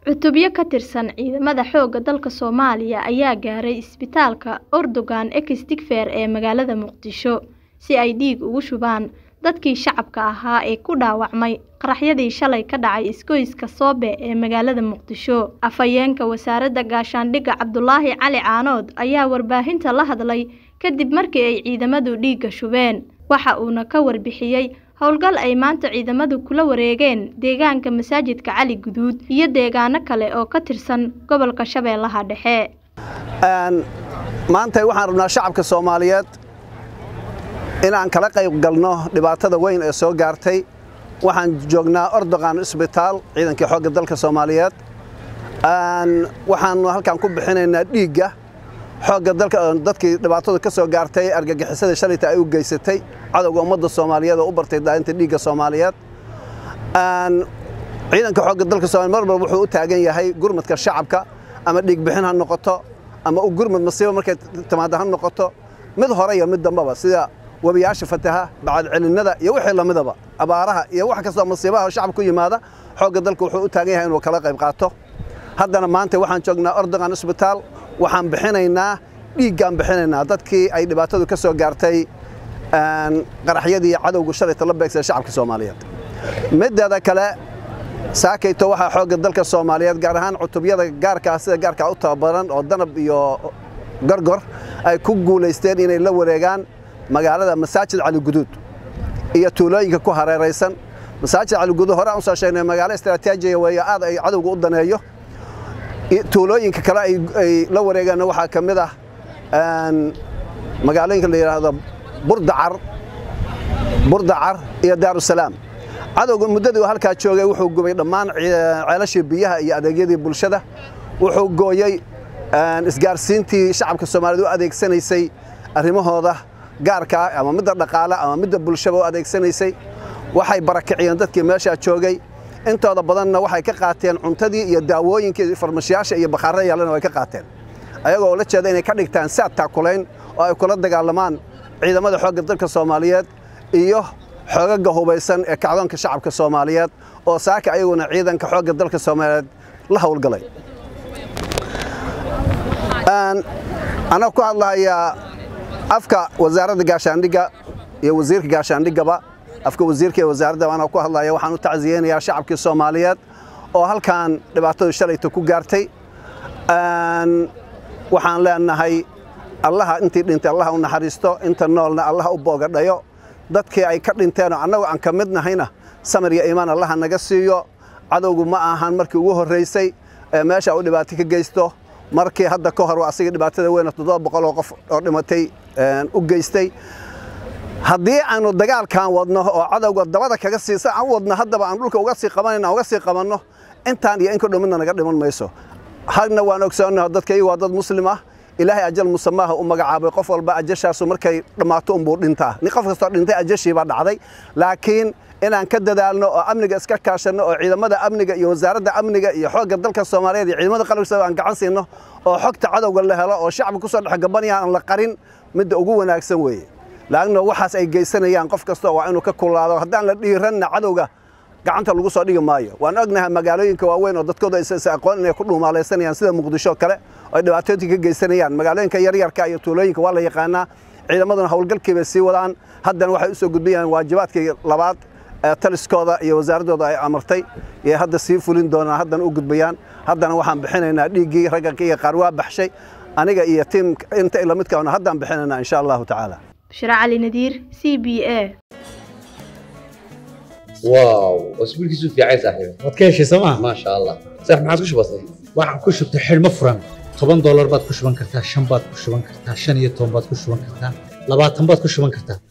Cutubyo ka tirsan ciidamada xoogga dalka Soomaaliya ayaa gaaray isbitaalka Erdogan Ex-Digfaar ee magaalada Muqdisho si ay dhiig ugu shubaan dadkii shacabka ahaa ee ku dhaawacmay qaraxyadii shalay ka dhacay isgoyska Soobe ee magaalada Muqdisho. Afhayeenka Wasaaradda Gaashaandhigga Cabdulaahi Cali Caanood ayaa warbaahinta la hadlay kadib markii ay ciidamadu dhiigga shubeen. Waxa uuna ka warbixiyay howlgal ay maanta ciidamadu kula wareegeen deegaanka masaajidka Cali Guduud iyo deegaano kale oo ka tirsan gobolka Shabeellaha Dhexe. maanta waxaan rabnaa shacabka Soomaaliyeed inaan kala qayb galno dhibaatada weyn ee soo gaartay waxaan joognaa Erdogan Isbitaal ciidankii xoogga dalka Soomaaliyeed waxaan halkan ku bixinaynaa dhiigga xoogga dalka dadkii dhibaatada ka soo gaartay argagixisada shalayta ay u geysatay cadowga ummadda Soomaaliyeed oo u bartay daadinta dhiigga Soomaaliyeed ciidanka xoogga dalka Soomaaliyeed mar walba wuxuu u taagan yahay gurmadka shacabka ama dhiig bixin ha noqoto ama u gurmad masiibo markay timaado ha noqoto mid hore iyo mid dambaba sida webiyaasha fataha bacad celinada iyo wixii lamidaba abaaraha iyo wax kastoo masiibaha shacabka ku yimaada xoogga dalka wuxuu u taagan yahay inuu kala qayb qaato haddana maanta waxaan joognaa Erdogan Isbitaal waxaan bixinaynaa dhiiggaan bixinaynaa dadkii ay dhibaatadu ka soo gaartay qaraxyadii cadowga shalayta la beegsay shacabka Soomaaliyeed mideeda kale saakayto waxaa xoogga dalka Soomaaliyeed gaar ahaan cutubyada gaarka ah sida gaarka u tababaran oo danab iyo gorgor ay ku guuleysteen inay la wareegaan magaalada masaajid Cali Guduud iyo tuulooyinka ku hareeraysan masaajid Cali Guduud hore aan soo sheegnay magaalo istiraatiiji weeye aad ay cadowga u daneeyo tuulooyinka kale ay la wareegaan waxaa ka mid ah magaalooyinka la yiraahdo Burdacar Burdacar iyo Daarusalaam cadowga muddadii halkaa joogay wuxuu gubay dhammaan ceelashii biyaha iyo adeegyadii bulshada wuxuu gooyay isgaarsiintii shacabka Soomaaliyeed u adeegsanaysay arrimahooda gaarka ah ama midda dhaqaale ama midda bulshada u adeegsanaysay waxay barakiciyeen dadkii meesha joogay intooda badanna waxay ka qaateen cuntadii iyo daawooyinkii farmashiyaasha iyo bakhaarada yaalana way ka qaateen ayagoo la jeeda inay ka dhigtaan saad taakulayn oo ay kula dagaalamaan ciidamada xoogga dalka Soomaaliyeed iyo xoogaga hubaysan ee kacdoonka shacabka Soomaaliyeed oo saaka ayaguna ciidanka xoogga dalka Soomaaliyeed la howlgalay ana ku hadlayaa afka wasaaradda gaashaandhigga iyo wasiirka gaashaandhiggaba afka wasiirka iyo wasaaradda ana ku hadlaya waxaan u tacsiyeenayaa shacabkii Soomaaliyeed oo halkan dhibaatadu shalayta ku gaartay waxaan leenahay allaha intii dhintay allaha u naxariisto inta noolna allaha u boogadhayo dadkii ay ka dhinteen oo annagu aan ka mid nahayna samir iyo iimaan allaha naga siiyo cadowgu ma ahan markii ugu horreysay ee meesha uu dhibaato ka geysto markii hadda ka hor asiga dhibaatada weyn toddoba boqol oo qof oo dhimatay u geystay haddii aanu dagaalkan wadno oo cadowga dabada kaga siisa aan wadno haddaba aan dhulka uga sii qabanayno uga sii qabanno intaan iyo in ka dhumidna naga dhiman mayso hadna waan ogsoonnahay dadka iyagu waa dad muslim ah ilaahay ajal musamaaha u magacaabay qof walba ajashaasu markay dhammaato unbuu dhintaa nin qof kastoo dhintay ajashii baa dhacday laakiin inaan ka dadaalno oo amniga iska kaashanno oo ciidamada amniga iyo wasaaradda amniga iyo xoogga dalka Soomaaliyeed iyo ciidamada qalabka aan gacan siino oo xogta cadowga la helo oo shacabka ku soo dhex gabanaya aan la qarin midda ugu wanaagsan weeye laagna waxaas ay geysanayaan qof kasta waa inuu ka kulaado haddaan la dhiiranna cadowga gacanta lagu soo dhigi maayo waan ognahay magaalooyinka waaweyn oo dadkooda aysan aqoon inay ku dhuumaalaysanayaan sida muqdisho kale oo dhibaatooyin ka geysanayaan magaalooyinka yaryarka iyo tuulooyinka waa la yaqaanaa ciidamaduna howlgalkii bay sii wadaan haddana waxay u soo gudbiyaan waajibaadkii labaad ee taliskooda iyo wasaaradooda ay amartay iyo hadda sii fulin doonaan haddana u gudbayaan haddana waxaan bixinaynaa dhiiggii ragganka iyo qaar waa baxshay aniga iyo tiim inta ila midkaana haddaan bixinaynaa insha allahu tacaala Bashir Cali Nadiir CBA واو اسبوعك في عايز صاحبي waad ka heshay sooma ما شاء الله صح ما عاد وش بصير waxaan ku shubtay xidhmo furan toban doolar baad ku shuban kartaa shan baad ku shuban kartaa shan iyo toban baad ku shuban kartaa labaatan baad ku shuban kartaa